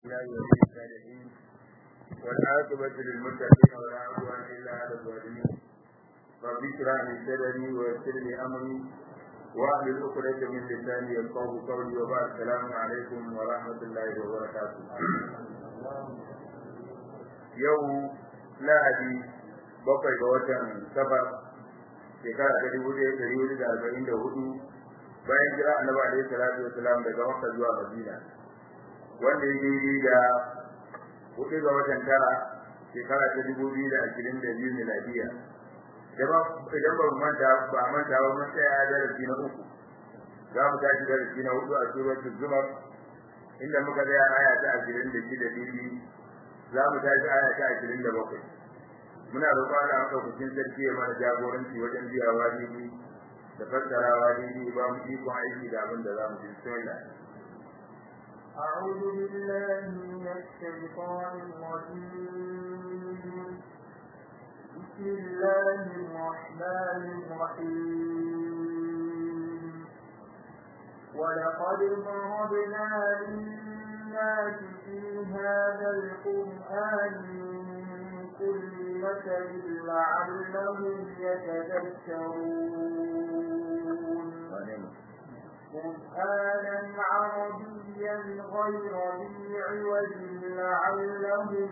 الله ولي الصالحين والعاقبة للمتقين ولا عدوان إلا على الظالمين رب اشرح لي صدري ويسر لي أمري واحلل عقدة من لساني يفقهوا قولي وبعد السلام عليكم ورحمة الله وبركاته يوم lahadi bakwai ga watan safar shekara ta dubu ɗaya ɗari hudu da arba'in da hudu bayan jira annabi alaihi salatu wasalam daga makka zuwa madina wanda ya daidai da hudu ga watan tara shekara ta dubu biyu da ashirin da biyu miladiya idan ba manta ba manta ba mun tsaya darasi na uku za mu tashi darasi na hudu a suratul zumar inda muka tsaya aya ta ashirin da shida daidai za mu tashi aya ta ashirin da bakwai muna roƙon Allah maɗaukakin sarki ya mana jagoranci wajen biyawa daidai da fassarawa daidai ba mu ikon aiki da abin da za mu ji bismillah أعوذ بالله من الشيطان الرجيم بسم الله الرحمن الرحيم ولقد ضربنا للناس في هذا القرآن من كل مثل لعلهم يتذكرون قرآنا عربيا غير ذي عوج لعلهم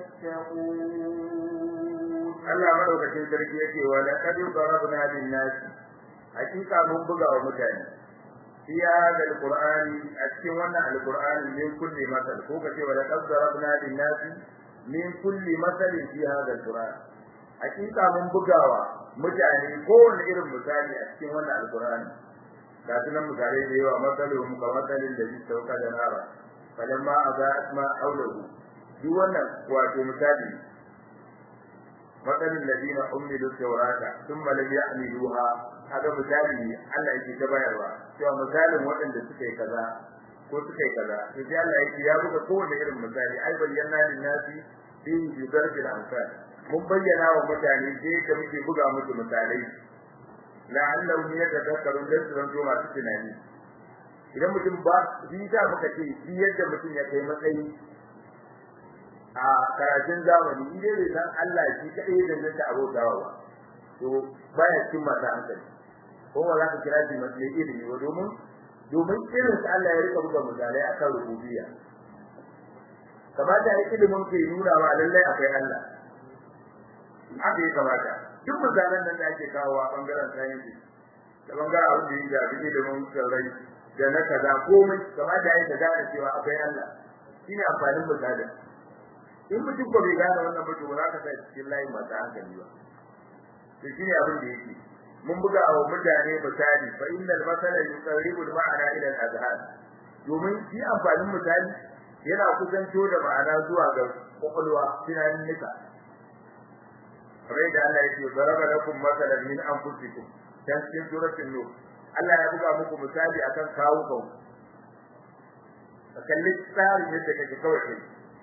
يتقون Allah madaukakin sarki yake wa laqad darabna lin nas hakika mun buga wa mutane fi hada alqur'ani a cikin wannan alqur'ani min kulli masal ko kace wa laqad darabna lin nas min kulli masal fi hada alqur'an hakika mun bugawa mutane kowane irin misali a cikin wannan alqur'ani ga sunan misalai da yawa masalolin mu kamar masalin da zai sauka da nara falamma azat ma aulahu duk wannan wato misali matsalin ladina ummilu tawrata thumma lam ya'miluha haka misali Allah yake ta bayarwa cewa misalin waɗanda suka yi kaza ko suka yi kaza to sai Allah yake ya buga kowane irin misali ai bayyana lin nasi bi bidarbil amsal mun bayyana wa mutane sai da muke buga musu misalai la'allahum yatadakkarun dan su zanto masu tunani idan mutum ba shi ta muka ce shi yadda mutum ya kai matsayi a karatun zamani in dai bai san Allah shi kadai da zai ta abotawa ba to baya cikin masu hankali ko ba za ka kira shi masu ilimi ba domin domin irin sa Allah ya rika buga misalai akan rububiyya kamata ya ilimin ke nuna wa lallai akwai Allah haka ya kamata duk misalan nan da ake kawo a bangaren sayansi da bangaren abin da ya shafi ilimin tsirrai da na kaza komai kamata ya yi ta gane cewa akwai Allah shine amfanin misalin in mutum ko bai gane wannan ba to ba za ka sai cikin layin masu hankali ba to shine abin da yake mun buga wa mutane misali fa innal masala yuqarribu al-ma'ana ila al-azhan domin shi amfanin misali yana kusanto da ma'ana zuwa ga kwakwalwa tunanin nika kamar da Allah yake zaraba lakum masalan min anfusikum dan cikin suratul nur Allah ya buga muku misali akan kawukan ka kalli tsarin yadda kake kawai kai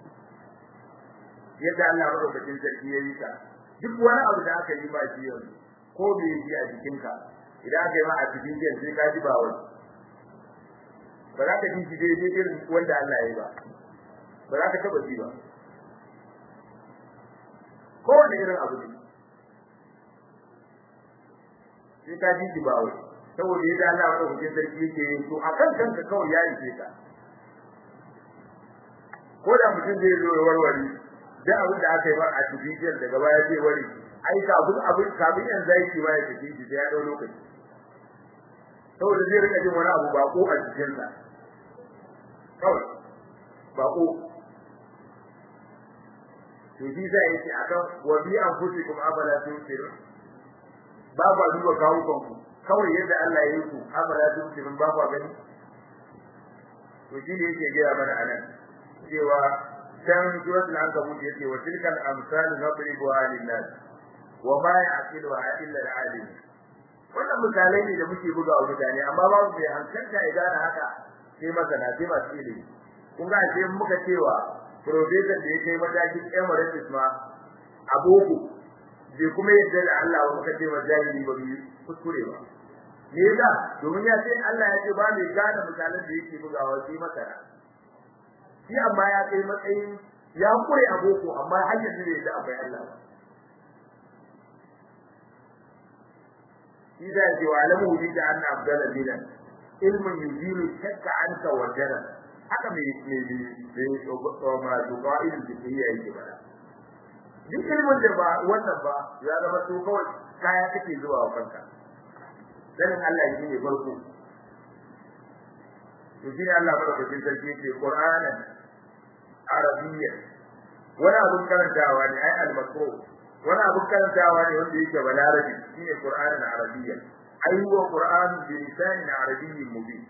yadda Allah madaukakin sarki ya yi ka duk wani abu da aka yi ba shi yanzu ko bai yi a jikinka idan aka yi ma a cikin jiyan sai ka ji ba wani ba za ka ji shi daidai irin wanda Allah ya yi ba ba za ka taba ji ba ko wani irin abu ne sai ka ji shi ba wani saboda yadda Allah madaukakin sarki yake yi to akan kanka kawai ya yi ka ko da mutum zai zo ya warware da abin da aka yi ba a cikin daga baya zai wari ai kafin abin kafin yan zaki ba ya tafi shi ya dau lokaci saboda zai rika jin wani abu ba ko a cikin sa kawai ba ko to shi sai yake akan wa bi anfusikum abala tusiru ba ba duba kawo kanku kawai yadda Allah ya yi ku abala tusiru ba ba gani to shi ne yake gaya mana anan cewa can suratul ankabut yace wa tilkal amsal nadribuha lin-nas wa ma ya'qiluha illa al-alim wannan misalai ne da muke buga wa mutane amma babu mai hankalta ya gane haka sai masana sai masu ilimi kun ga sai muka cewa professor da ya kai matakin emeritus ma a boko bai kuma yadda da Allah ba muka ce wa jahili ba mu kuskure ba me yasa domin ya ce Allah ya ce ba mai gane misalan da yake bugawa sai masana shi amma ya kai matsayin ya kure a boko amma har yanzu bai da akwai Allah ba إذا جعله لك أن أفضل دينا علم يزيل الشك عنك والجنة haka mai mai masu ƙa'idin da ke yi ba duk ilimin da ba wannan ba ya zama to kawai kaya kake zuwa wa kanka sanin Allah shi ne farko to shi ne Allah madaukakin sarki yake Qur'anan Arabiyya wani abun karantawa ne ai al-makru wani abun karantawa ne wanda yake balarabi shine Qur'anan Arabiyya ai huwa Qur'an bi lisanin arabiyyin mubin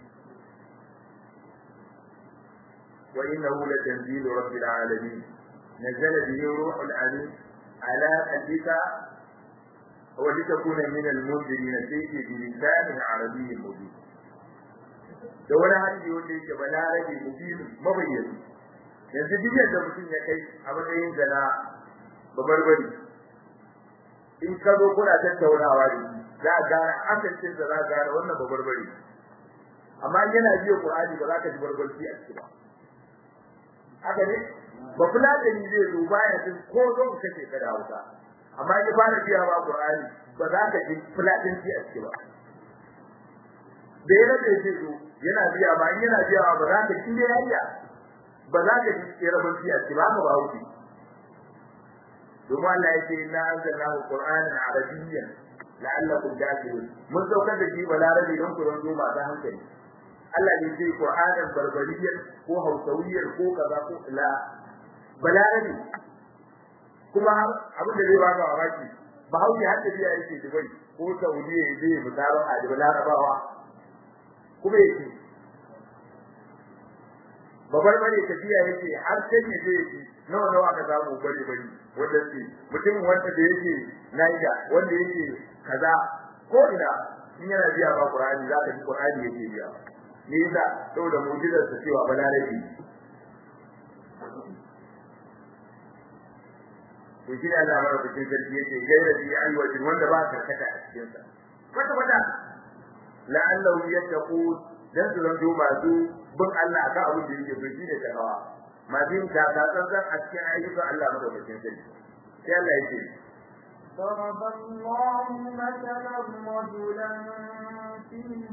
wa innahu latanzilu rabbil alamin نزل به روح الأمين على قلبك ولتكون من المنذرين فيه بلسان عربي مبين da wani hali wanda yake balarabe mubin mabayyani yanzu duk yadda mutum ya kai a matsayin zana babarbari in ka zo kuna tattaunawa da shi za a gane amincin da za a gane wannan babarbari amma yana biyo Qur'ani ba za ka ji barbarci a ciki ba haka ne ba fulatani zai zo baya jin ko zo ka kace ka dawo ka amma in fara biya ba Qur'ani ba za ka ji fulatanci a ciki ba da yana da zai zo yana biya ba in yana biya ba za ka ji da yayya ba za ka ji rabanci a ciki ba ka ba wuce domin Allah yake inna anzalnahu qur'anan arabiyyan la'allakum ta'qilun mun saukar da shi balarabi don ku zanto masu hankali Allah ne ce qur'anan barbariyyan ko hausawiyyar ko kaza ko la balarabi kuma abin da zai ba ka mamaki bahaushe har da biya yake dubai ko saudiya ya je misalan a dubai larabawa kuma yake babar bane tafiya yake har sai ne zai yi nawa nawa aka samu bari bari wanda ce mutum wanda da yake naija wanda yake kaza ko ina in yana biya ba qur'ani za ka ji qur'ani yake biya me yasa saboda mu'jizar sa cewa balarabi to shi da Allah cikin sarki yake gaira bi ayyuka wanda ba ka kata a cikin sa kwata kwata la'allahu yattaqu dan su zanto masu bin Allah akan abin da yake so shi ne takawa masu yin taka tsantsan a cikin ayyukan Allah madaukakin sarki sai Allah yake ضرب الله مثلا رجلا فيه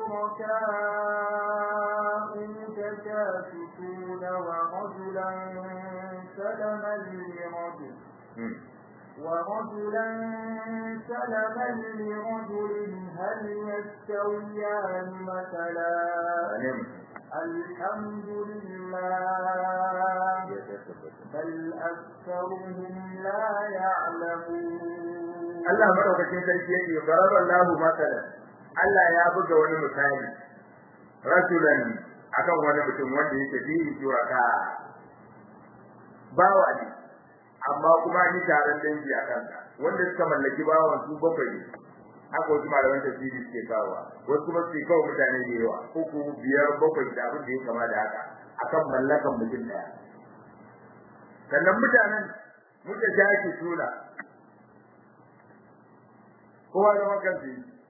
شركاء متشاكسون ورجلا سلما لرجل ورجلا سلما لرجل هل يستويان مثلا الحمد لله بل أكثرهم لا يعلمون Allah madaukakin sarki yake baraba Allahu masalan Allah ya buga wani misali rasulan akan wani mutum wanda yake bihi shuraka bawa ne amma kuma ni taron dangi a kanka wanda suka mallaki bawan su bakwai ne haka wasu malaman tafsiri suke kawo wasu kuma suke kawo mutane da yawa uku biyar bakwai da abin da ya kama da haka akan mallakan mutum daya sannan mutanen muka jaki suna kowa da makansu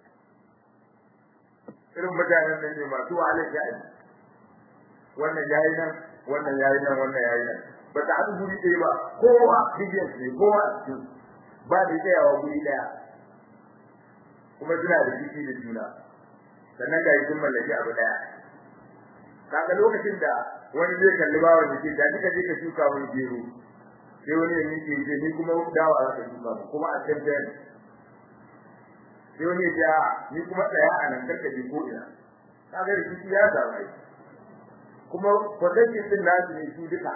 irin mutanen nan ne masu wahalar sha'ani wannan yayi nan wannan yayi nan wannan yayi nan ba ta haɗu guri ɗaya ba kowa bidiyan ne kowa a cikin ba da tsayawa guri ɗaya kuma suna da jiki da juna sannan ga sun mallaki abu ɗaya kaga lokacin da wani zai kalli bawa da ke da kika je ka shuka wani gero sai wani ya miƙe ce ni kuma dawa za ka shuka kuma a can jani sai wani ya ce ni kuma tsaya a nan karka je ko ina kaga rikici ya samu ai kuma kwatancin din nasu ne su duka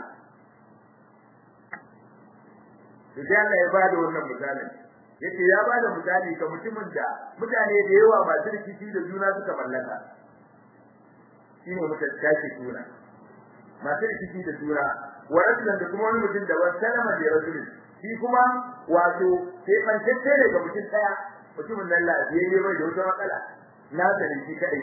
to sai Allah ya bada wannan misalin yace ya bada misali ga mutumin da mutane da yawa masu rikici da juna suka mallaka shine mutum tashi juna masu rikici da juna wa rajulan da kuma wani mutum da wani salama da rajulin shi kuma wato sai fantacce ne ga mutum daya mutumin nan lafiyayye bai da wata matsala na sani shi kadai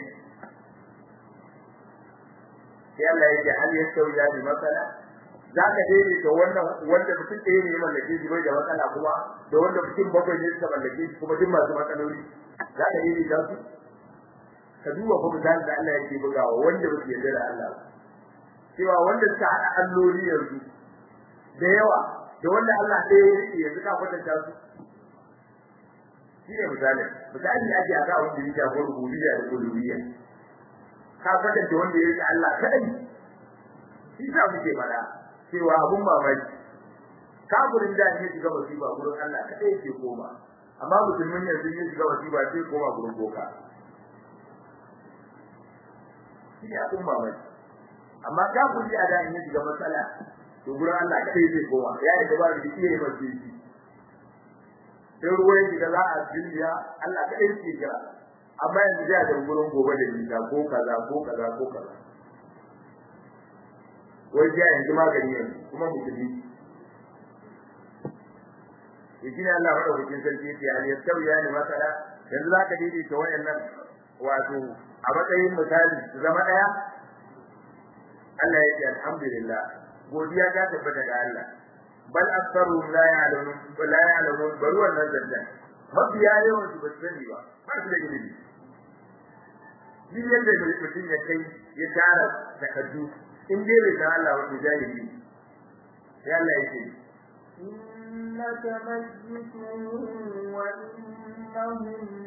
sai Allah yake hal yastawi ya bi matsala zaka daidaita wannan wanda mutum ɗaya ne ya mallake shi bai da matsala kuma da wanda mutum bakwai ne suka mallake shi kuma duk masu matsaloli zaka daidaita su ka duba fa misalin da Allah yake bugawa wanda bai yarda da Allah cewa wanda suka haɗa alloli yanzu da yawa da wanda Allah ɗaya ya rike yanzu ka kwatanta su shi ne misali misali ake aka wanda ya shafi rububiyya da uluhiyya ka kwatanta wanda ya rike Allah kadai shi sa muke faɗa cewa abun mamaki kafirin da ya shiga wasiba gurin Allah kadai yake koma amma musulmin yanzu ya shiga wasiba sai koma gurin boka shi ne abun mamaki amma kafiri a da ya shiga matsala to gurin Allah kadai zai koma ya yi gaba da iya yi mace shi sai ruwan shiga za a jindiya Allah kadai ke kira amma yanzu da da gurin gobe da nisa ko kaza ko kaza ko kaza wai ya yanzu magani yanzu kuma musulmi shi ne Allah madaukakin sarki yake hal yastawi ya ne masala yanzu zaka daidaita wayannan wato a matsayin misali su zama daya Allah yake alhamdulillah godiya ta tabbata ga Allah bal aktharu la ya'lamun la ya'lamun bal wannan zanjan mafiya yawan su ba su sani ba ba su da ilimi shi yadda mutum ya kai ya tara takaddu in dai bai san Allah wato jahili sai Allah yake إنك ميت وإنهم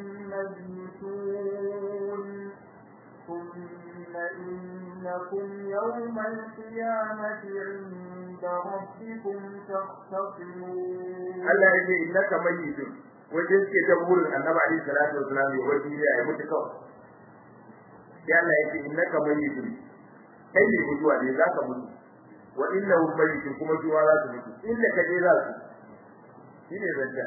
ميتون ثم إنكم يوم القيامة عند ربكم تختصمون Allah ya ce innaka mayyitun wajen suke ta burin annabi alaihi salatu wasalam ya wajen ya mutu kawai sai Allah ya ce innaka mayyitun kai ne mutuwa ne zaka mutu wa innahu mayyitun kuma su za su mutu inda ka je za su shine zanta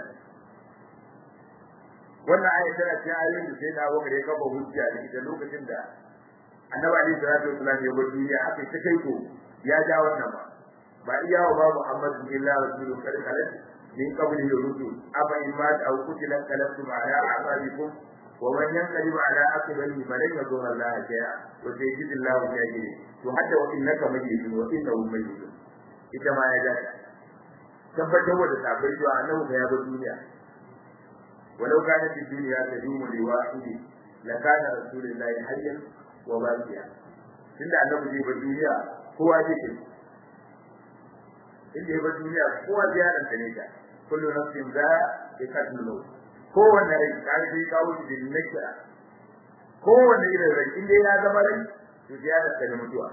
wannan aya tana cikin ayoyin da sai na wa kare kafa hujja da ita lokacin da annabi alaihi salatu wasalam ya bar duniya aka ta kai ko ya ja wannan ba ba iya wa ba Muhammad illa rasulun kar kalat min qabli rusul aba in ma aw kutila kalatu ala aqabikum wa man yanqalib ala aqibihi falan yadur Allah shay'a wa sayyidillahu shakiri to hadda wa innaka mayyitun wa innahu mayyitun ita ma ya ja tabbatar da sabai cewa annabi ya bar duniya ولو كانت الدنيا تدوم لواحد لكان رسول الله حيا وباقيا tunda annabi zai bar duniya kowa zai kai inda ya bar duniya kowa zai yaran ta ne ta kullu nafsin za ta kadlu maut kowanne rai ta sai kawo shi da nakira kowanne irin rai inda ya zama rai to zai yaran ta da mutuwa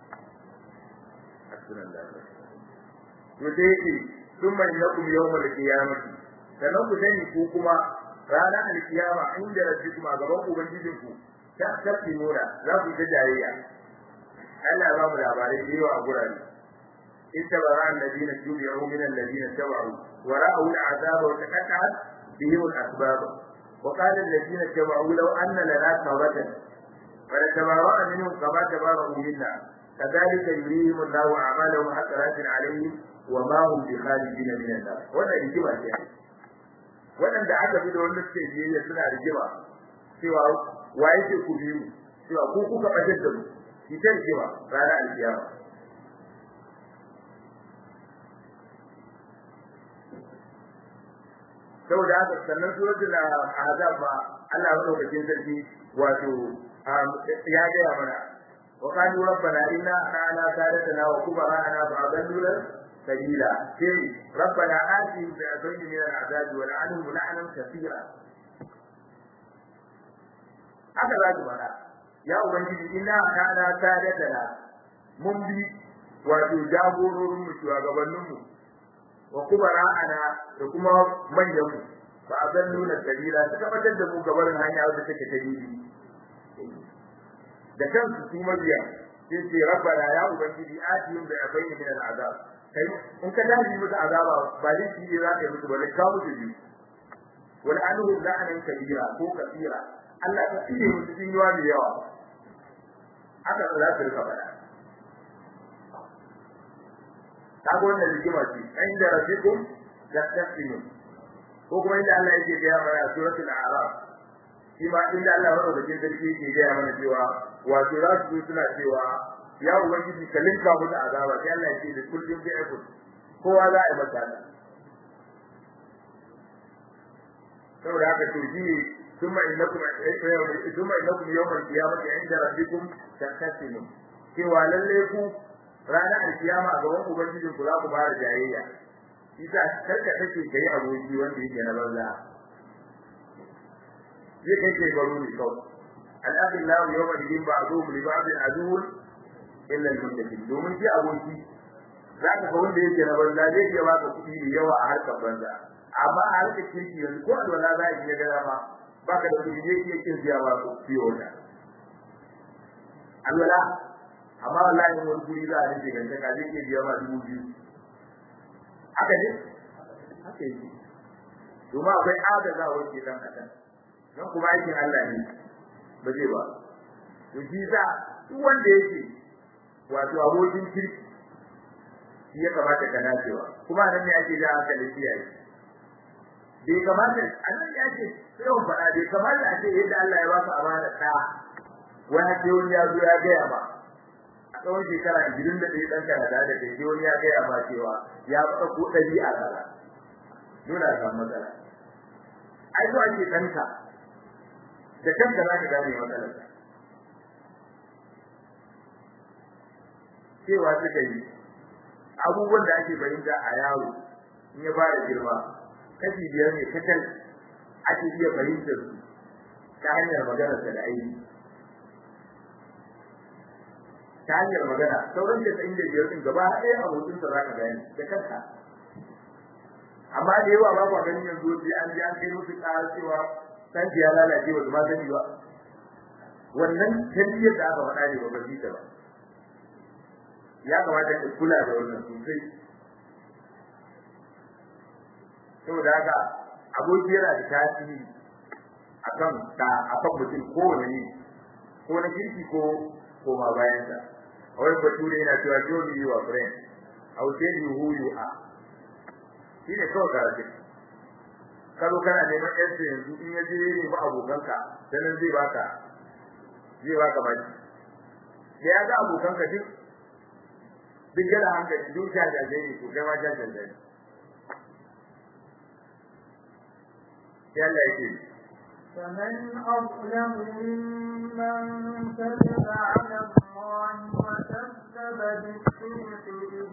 asnallah to dai yake thumma innakum yawmal qiyamati sannan ku sani ku kuma ranar alkiyama inda rabbikum a gaban ubangijinku ta tafi nuna za ku ta jayayya Allah ya ba mu labarai da yawa a gurare in tabara alladina tubi'u min alladina tabu wa ra'u al'azaba wa taqatta'at bihim al-asbab wa qala alladina tabu law anna lana tawbatan fa tabarra'a minhum kama tabarra'u minna kadhalika yurihim Allahu a'malahum hasaratin 'alayhim wa ma hum bi kharijin min an-nar wannan hikima ce waɗanda aka bi da wanda suke biyayya suna rigima cewa wa yake ku biyu cewa ku kuka bajar da mu ki ta rigima ranar alkiyama saboda haka sannan suratul ahzab ba Allah madaukakin sarki wato ya gaya mana wa qalu rabbana inna ana sadatana wa kubarana fa adalluna sabila sai rabbana atihim bi adayni min al'azab wa la'anhum la'nan kathira haka za ku faɗa ya ubangiji inna kana sadatana mun bi wato jagororin mu shugabannin mu wa kubara'ana da kuma manyan mu fa adalluna sabila suka fitar da mu gabarin hanya wadda take ta didi da kansu su mabiya sai ce rabbana ya ubangiji atihim bi adayni min al'azab kai in ka dace musu azaba ba dai shi ne za ka yi musu ba ka musu biyu wal anhu la'anan kabira ko kabira Allah ta tsire musu cikin yawa da yawa haka za su rika fada ta ga wannan rigima ce inda rabbikum yastaqsimun ko kuma inda Allah yake ga mana a suratul a'raf shi ma inda Allah madaukakin sarki yake ga mana cewa wato za su suna cewa ya ubangiji ka linka mu da azaba sai Allah ya ce da kullum bi aikun kowa za a yi masa da saboda haka to shi ne thumma innakum thumma innakum yawmal qiyamati inda rabbikum tahtasimun cewa lalle ku ranar alkiyama a gaban ubangijin ku za ku fara jayayya isa karka take kai aboki wanda yake na banza zai kai ke baro ne kawai al'adillahu yawma idin ba'dhum li ba'din aduwwun illa al-muttaqin domin shi aboki za ka ga wanda yake na banza zai iya baka kuɗi da yawa a harkar banza amma a harkar kirki yanzu ko alwala za a iya gada ma baka da kuɗi zai iya kin siya ba ku fiye wata alwala amma wallahi wani guri za a rike ganta ka zai iya biya ma dubu biyu haka ne haka yake domin akwai agazawa ke dan adam don kuma aikin Allah ne ba zai ba to shi za duk wanda yake wato abokin kirki shi ya kamata ka nacewa kuma nan ne ake da haka da kiyaye bai kamata annan ya ce sai mun faɗa bai kamata a ce yadda Allah ya ba su amana ta wani ce wani ya zo ya gaya ba a tsawon shekara ishirin da ɗaya ɗan kana da da kai wani ya gaya ba cewa ya faɗa ko ɗabi'a kaza dole a samu matsala ai zuwa ake ɗanka da kanka za ka gane matsalarka cewa suka yi abubuwan da ake fahimta a yaro in ya fara girma kashi biyar ne kacal ake iya fahimtar su ta hanyar maganarsa da aiki ta hanyar magana sauran da tsayin da biyar din gaba ɗaya abokinsa za ka gani da kanka amma da yawa ba kwa ganin yanzu sai an ji an kai musu ƙara cewa san ya lalace ba su ma sani ba wannan tarbiyyar da aka faɗa ne ba ba ji ta ba ya kamata ka kula da wannan sosai saboda haka aboki yana da tasiri akan da akan mutum kowane ne ko na kirki ko ko ma bayan sa wai bature yana cewa show me your friend I will tell you who you are shi ne kawai karatu kalo kana neman yansu yanzu in ya je ne ba abokanka sanin zai baka zai baka baki da ya ga abokanka duk duk yana hankali duk jajaje ne ko kai ma jajaje ne sai Allah yake فمن أظلم ممن كذب على الله وكذب بالصدق إذ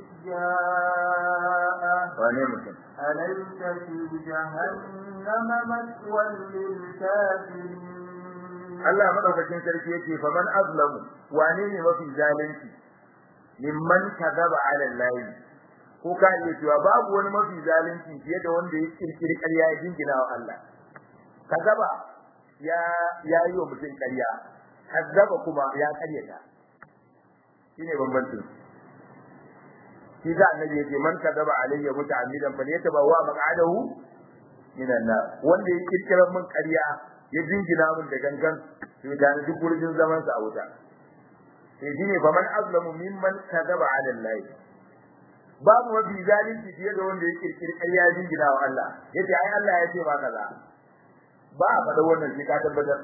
جاءه wane mutum أليس في جهنم مثوى للكافرين Allah madaukakin sarki yake fa man azlamu wane ne mafi zalunci mimman kadaba ala Allah ko ka iya cewa babu wani mafi zalunci fiye da wanda ya kirkiri ƙarya ya jingina wa Allah kadaba ya ya yi wa mutum ƙarya kadaba kuma ya ƙaryata shine bambancin shi da annabi yake man kadaba alayya muta'ammidan fa yatabawa maq'adahu minan nar wanda ya kirkira min ƙarya ya jingina min da gangan to da duk gurbin zaman sa a wuta sai shine fa man azlamu mimman kadaba ala Allah babu mafi zalunci fiye da wanda ya kirkiri ƙarya ya jingina wa Allah yace ai Allah ya ce ma kaza ba a faɗa wannan sai ka tabbatar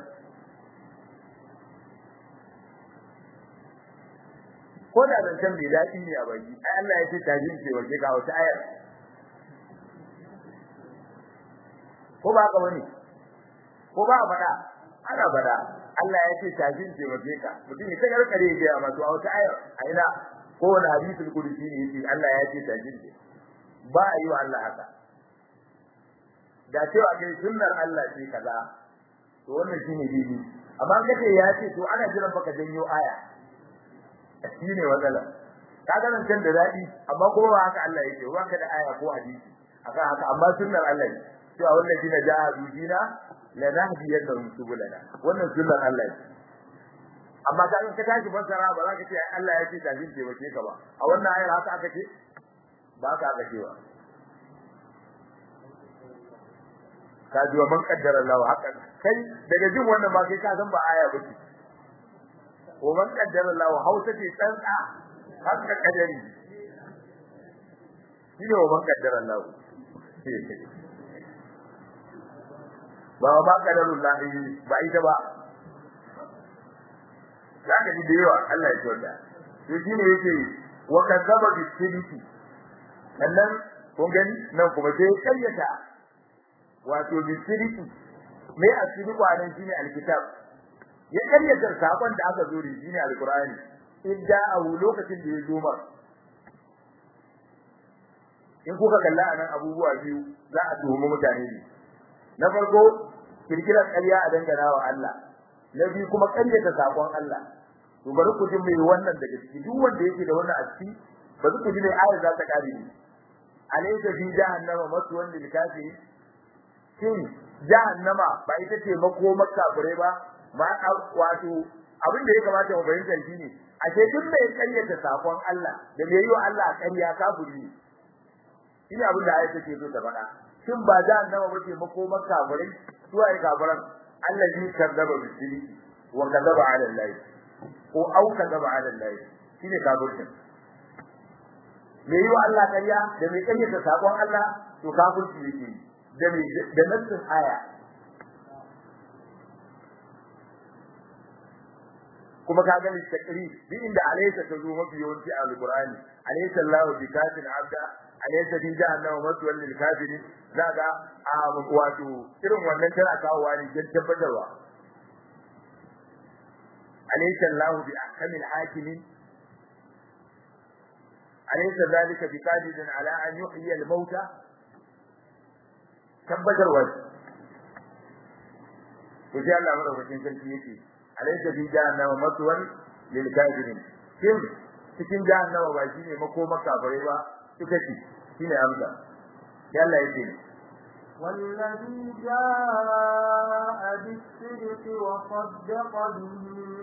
ko da zancen bai daɗi ne a baki ai Allah ya ce tajin ce wace ga wata ayar ko ba ka bane ko ba a faɗa ana faɗa Allah ya ce tajin ce wace ka mutum ya kagar kare ya ma to a wata ayar a ina ko wani hadisul qudsi ne yace Allah ya ce tajin ce ba a yi wa Allah haka da cewa kai sunnar Allah ce kaza to wannan shine dini amma kace ya ce to ana jiran baka janyo aya shine matsala kaga nan can da dadi amma kuma ba haka Allah yake ba ka da aya ko hadisi akan haka amma sunnar Allah ne cewa wallahi na ja'a bidina la nahdiyannahum subulana wannan sunnar Allah ne amma ka ka tashi fassara ba za ka ce Allah ya ce tajin ce bace ka ba a wannan ayar haka aka ce ba ka aka ce ba ka ji wa man kaddara Allah haka kai daga jin wannan ma kai ka san ba aya bace wa man kaddara Allah hausa ce tsantsa haka kadari shine wa man kaddara Allah ba ma kaddarullah ba ita ba zaka ji da yawa Allah ya tsota to shine yake wa kadzaba bi sidiki sannan kun gani nan kuma sai kayyata wato bi sidiki mai asiri kwanan shine alkitab ya karyata sakon da aka zo da shine alqur'ani idda a lokacin da ya zo mar in kuka kalla anan abubuwa biyu za a tuhumi mutane ne na farko kirkirar ƙarya a dangana wa Allah na biyu kuma ƙaryata sakon Allah to bari ku ji mai wannan daga ciki duk wanda yake da wannan a ciki bari ku ji mai ayar za ta kare ni alaysa fi jahannama maswan lil kafirin shin jahannama ba ita ce makomar kafirai ba ma wato abin da ya kamata mu bayyana shine ashe duk mai ƙaryata sakon Allah da mai yi wa Allah ƙarya kafiri ne shine abin da ayar take so ta faɗa shin ba jahannama ba ce makomar kafirai su ai kafiran allazi kadzaba bisiri wa kadzaba ala Allah ko au kadzaba ala Allah shine kafirin mai yi wa Allah ƙarya da mai ƙaryata sakon Allah to kafirci yake da mai da nassin aya kuma ka gani takri duk inda alaysa ta zo mafi yawanci a alqur'ani alaysa Allahu bi kafin abda alaysa bi jahannama maswal lil kafirin zaga a wato irin wannan tana kawowa ne don tabbatarwa alaysa Allahu bi ahkamil hakimin alaysa zalika bi qadirin ala an yuhyi al mauta tabbatarwa to sai Allah madaukakin sarki yake alaysa fi jahannama maswan lil kafirin kin cikin jahannama ba shine makoma kafirai ba ita ce shine amsa sai Allah yake والذي جاء بالصدق وصدق به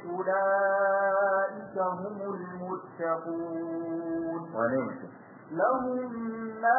أولئك هم المتقون لهم ما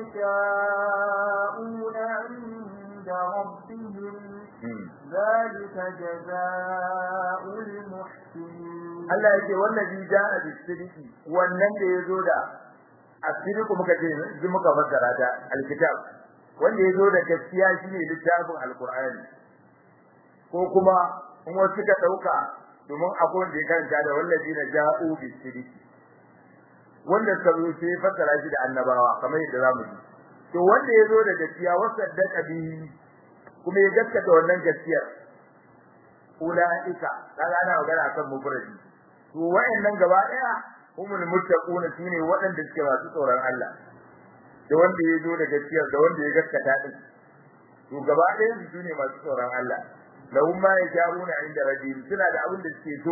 يشاءون عند ربهم ذلك جزاء المحسنين Allah yake wallazi jaa bis-sidqi wannan da yazo da as-sidqu muka ce ji muka fassara ta al-kitab wanda yazo da gaskiya shine littafin al-Qur'ani ko kuma in wasu ka dauka domin akwai wanda ya karanta da wallazi na ja'u bis-sidqi wanda suka zo sai fassara shi da annabawa kamar yadda zamu ji to wanda yazo da gaskiya wasaddaqa bihi kuma ya gaskata wannan gaskiyar ulaika kaga ana magana kan mufradi to wayannan gaba daya humul muttaquna shine waɗanda suke masu tsoron Allah da wanda ya zo da gaskiyar da wanda ya gaskata din to gaba daya su ne masu tsoron Allah lahum ma yasha'una inda rabbihim suna da abin da suke so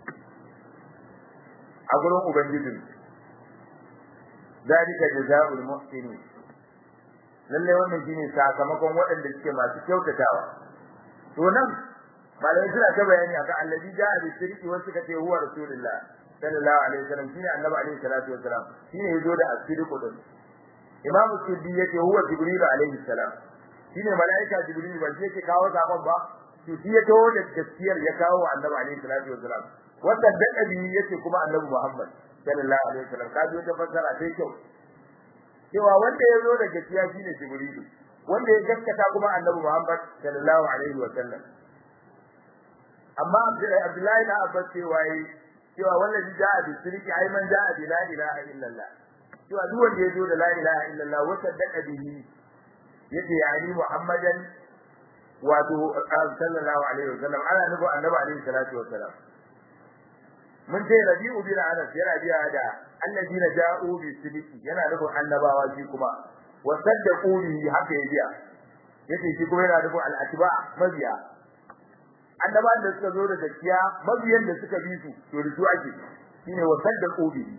a gurin ubangijin zalika jazaa'ul muhsinin lalle wannan shine sakamakon waɗanda suke masu kyautatawa to nan malai suna ta bayani akan allazi ja'a bi sirri wa suka ce huwa rasulullah sallallahu alaihi wasallam shine annabi alaihi salatu wasalam shine yazo da asiriku din imamu suddi yace huwa jibril alaihi salam shine malaika jibril ba yake kawo sakon ba to shi ya tawo da gaskiyar ya kawo annabi alaihi salatu wasalam wannan da dabi yace kuma annabi muhammad sallallahu alaihi wasallam kaji wata fassara sai kyau cewa wanda ya zo da gaskiya shine Jibrilu wanda ya gaskata kuma Annabi Muhammad sallallahu alaihi wa sallam amma Abdullahi na Abbas cewa yi cewa wanda ji ja'a bi sirki ai man ja'a bi la ilaha illallah cewa duk wanda ya zo da la ilaha illallah wa saddaqa bihi yace yani Muhammadan wato sallallahu alaihi wa sallam ana nufin Annabi alaihi salatu wa sallam mun ce Rabi'u bin Anas yana biya da alladina ja'u bi sidiki yana nufin annabawa shi kuma wa saddaqu bihi haka ya biya yace shi kuma yana nufin al-atba mabiya annabawan da suka zo da gaskiya mabiyan da suka bi su to da su ake shine wa saddaqu bihi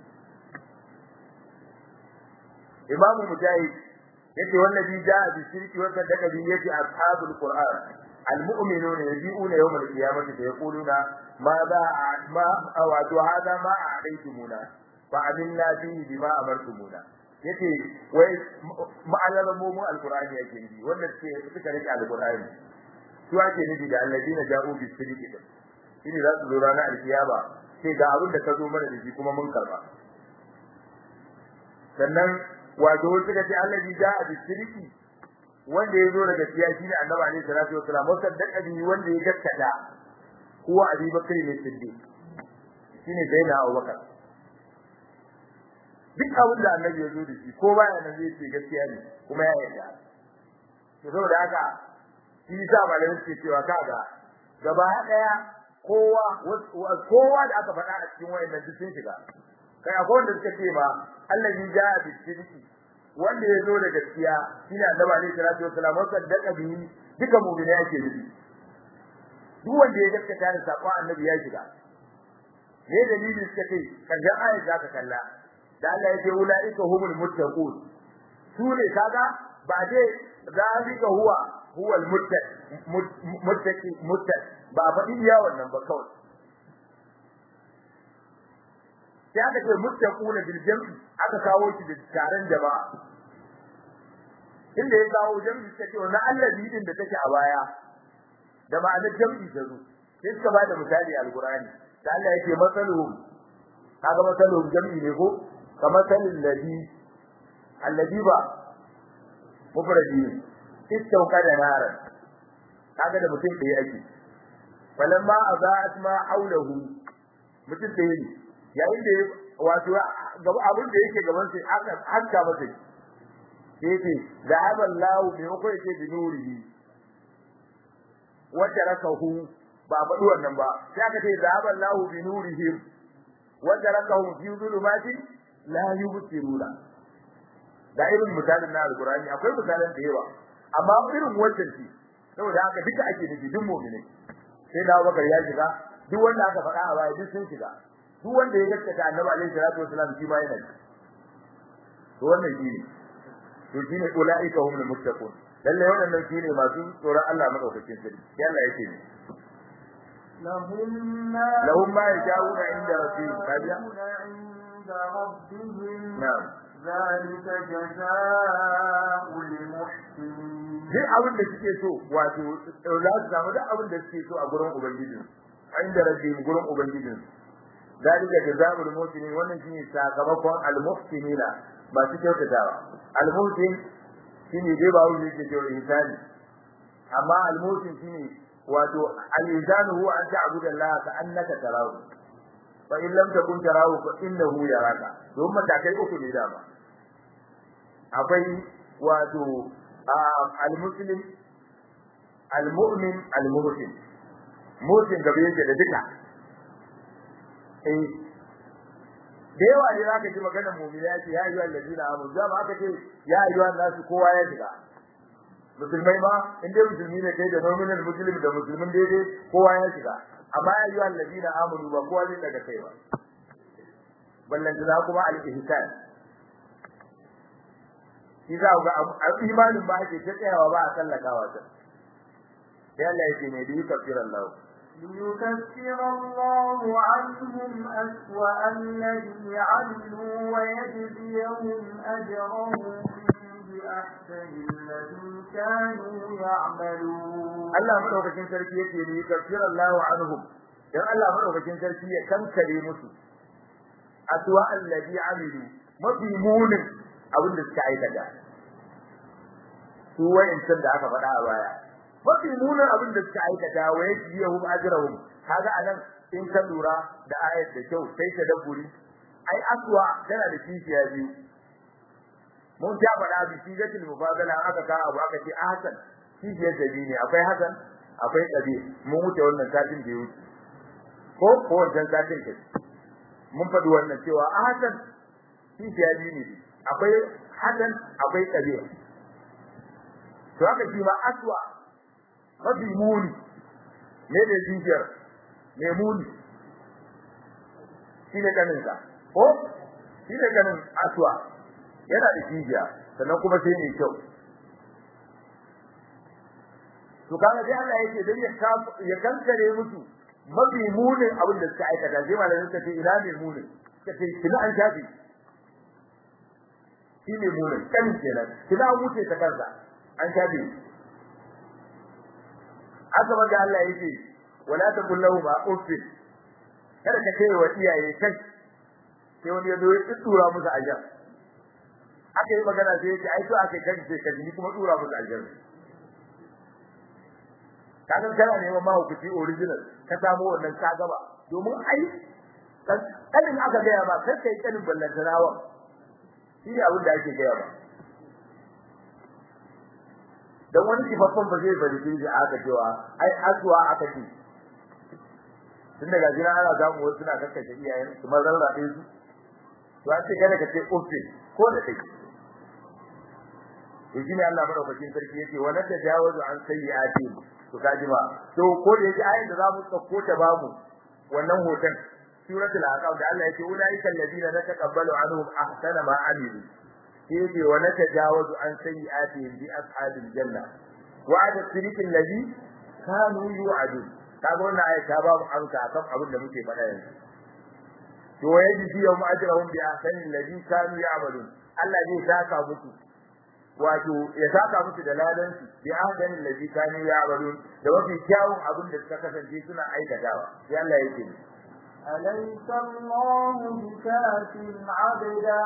imamu mujahid yace wallazi ja'a bi sidiki wa saddaqa bihi yace ashabul qur'an المؤمنون يجيئون يوم القيامة فيقولون ماذا ما أو هذا ما أعطيتمونا fa'amilna bihi bima amartumuna yace wai ma'anar mu mu alqur'ani yake yi wanda suke suka rike alqur'ani su ake nufi da alladina ja'u bi sidqi shine za su zo ranar alkiyama sai ga abin da ka zo mana da shi kuma mun karba sannan wato wasu kace alladhi ja'a bi sidqi wanda ya zo da gaskiya shine annabi alaihi salatu wasalam musaddaqa bihi wanda ya gaskata huwa abi bakr ne siddiq shine zaina abubakar duk abin da annabi ya zo da shi ko baya nan zai ce gaskiya ne kuma ya yarda to saboda haka shi sa malamin suke cewa kaga gaba daya kowa kowa da aka faɗa a cikin wayannan duk sun shiga kai akwai wanda suka ce ma allazi jaa bi sidqi wanda ya zo da gaskiya shine annabi alaihi salatu wasallam wanda daga bihi duka mu'mina yake nufi duk wanda ya gaskata da sakon annabi ya shiga ne dalili suka ce kaga ayat za ka kalla da Allah ya ce ulaika humul muttaqun su ne kaga ba dai zalika huwa huwa al-muttaqi muttaqi muttaqi ba faɗi iya wannan ba kawai sai aka ce muttaquna bil jam'i aka kawo shi da taron jama'a inda ya kawo jam'i take wannan Allah bidin da take a baya da ma'anar jam'i ta zo sai suka bada misali alqur'ani da Allah yake masaluhum kaga masaluhum jam'i ne ko kamar salil ladhi alladhi ba mufradi istauka da naran kaga da mutum ɗaya ake falamma aza'at ma haulahu mutum ɗaya ne yayin da wato gaba abin da yake gaban sai aka hakka masa sai ce zahaba Allah bi ko yake bi nurihi wa tarakahu ba faɗi wannan ba sai aka ce zahaba Allah bi nurihim wa tarakahu fi dhulumati la yubsiruna da irin misalin na alqur'ani akwai misalan da yawa amma irin wannan shi saboda haka duka ake nufi duk mu'mini sai da Abubakar ya shiga duk wanda aka faɗa a baya duk sun shiga duk wanda ya gaskata Annabi alaihi salatu wasallam shi ma yana to wannan shi ne to shine ulaika humul muttaqun lalle wannan shine masu tsoron Allah madaukakin sarki sai Allah yake ne لهم ما lahum ma yasha'una inda rabbihim kabiya عند ربهم na'am ذلك جزاء المحسنين duk abin da suke so wato za su samu duk abin da suke so a gurin ubangijin inda rabbihim gurin ubangijin dalika jazaa'ul muhsinin wannan shine sakamakon al-muhsinina masu kyautatawa al-muhsin shine dai ba wani yake cewa insani amma al-muhsin shine wato al-insanu huwa an ta'budu Allah ka annaka tarahu fa in lam takun tarahu fa innahu yaraka don matakai uku ne dama akwai wato al-muslim al-mu'min al-muhsin muhsin gabe yake da duka eh da yawa ne zaka ji maganar mu'mina ce ya ayyuhal ladina amanu da aka ce ya ayyuhan nasu kowa ya shiga musulmai ma in dai musulmi ne kai da nominal muslim da musulmin daidai kowa ya shiga amma ya ayyuhal ladina amanu ba kowa zai daga kai ba ballan da kuma al-ihsan shi za ga a imanin ba ake ta tsayawa ba a sallakawa ta sai Allah ya ce ne da yukafir Allah ليكفر الله عنهم أسوأ الذي عملوا ويجزيهم أجرهم بأحسن الذي كانوا يعملون Allah madaukakin sarki yake ne yukafir Allah anhum dan Allah madaukakin sarki ya kankare musu aswa alladhi amilu mafi munin abin da suka aikata su wayancan da aka faɗa a baya mafi munin abin da suka aikata wa yajiyahum ajrahum kaga anan in ka lura da ayat da kyau sai ta dabburi ai aswa tana da kishiya biyu mun ta faɗa bi sigatul mufadala aka ka abu aka ce ahsan kishiyar da biyu ne akwai hasan akwai qabi mun wuce wannan satin da ya wuce ko ko wancan satin ke mun faɗi wannan cewa ahsan kishiya biyu ne akwai hasan akwai qabi to haka shi ma aswa mafi muni ne da jijiyar mai muni shi ne ganinsa ko shi ne ganin aswa yana da jijiya sannan kuma sai mai kyau to kaga sai Allah yake dan ya ya kankare musu mafi munin abin da suka aikata sai malamin suka ce ina ne munin suka ce kina an shafi shi ne munin kanin kenan kina an wuce ta kansa an shafi haka manzo Allah yake wala taqul lahu ma uffin kada ka kai wa iyaye kai sai wani ya zo ya tsura musu ajar aka yi magana sai yake ai to aka kai sai ka ni kuma tsura musu ajar kaga kana neman mahaukaci original ka samu wannan ka gaba domin ai kanin aka gaya ba kai kai kanin ballantanawa shi ne abin da ake gaya ba dan wani kifaffan ba zai bari shi aka cewa ai aswa aka ce tun daga jira ana zamu wasu suna kakkashe iyayen su mazan rabe su to an ce kada ka ce uffin ko da kai to shine Allah madaukakin sarki yake wa nadda jawazu an sayyi'ati to kaji ba to ko da yake ayin da za mu tsakko ta babu wannan hoton suratul aqab da Allah yake ulaika alladina nataqabbalu anhum ahsana ma amilu yake wa natajawazu an sayyi'ati bi ashabil janna wa'ada sirikil ladhi kanu yu'adun kaga wannan ayat ta babu amsa akan abin da muke faɗa yanzu to yaji fi yawm ajrahum bi ahsani alladhi kanu ya'malun Allah zai saka musu wato ya saka musu da ladan su bi ahsani alladhi kanu ya'malun da mafi kyawun abin da suka kasance suna aikatawa sai Allah yake أليس الله بكاف عبدا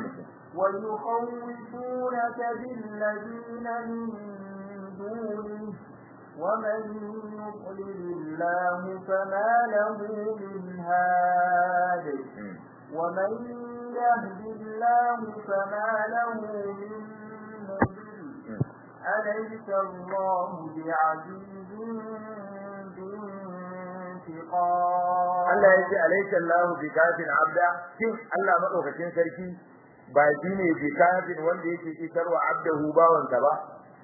ويخوفونك بالذين من دونه ومن يضلل الله فما له من هاد ومن يهد الله فما له من مضل أليس الله بعزيز Allah ya ce alaysa Allah bi kafin abda shin Allah madaukakin sarki ba shi ne bi kafin wanda yake isarwa abdahu bawansa ba